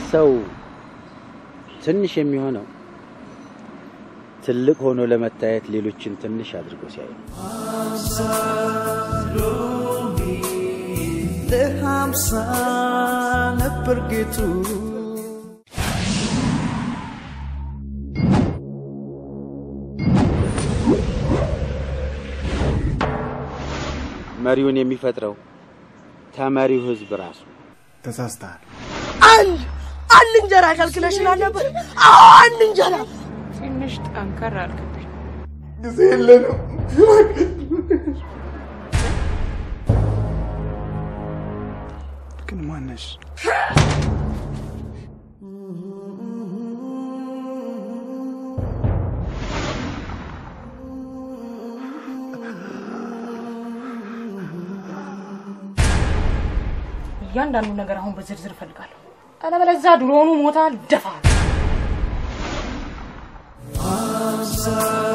ሰው ትንሽ የሚሆነው ትልቅ ሆኖ ለመታየት ሌሎችን ትንሽ አድርጎ ሲያይ ነው። ለሀምሳ ነበር ጌቱ መሪውን የሚፈጥረው ተመሪው ህዝብ ራሱ። ተሳስተሃል። አንድ አንድ እንጀራ ከልክለሽናል ነበር። አዎ አንድ እንጀራ። ትንሽ ጠንከር አልክብኝ። ጊዜ የለንም። ግን ማነሽ? እያንዳንዱ ነገር አሁን በዝርዝር እፈልጋለሁ። አለበለዚያ ድሮኑ ሞታል ደፋል። አምሳ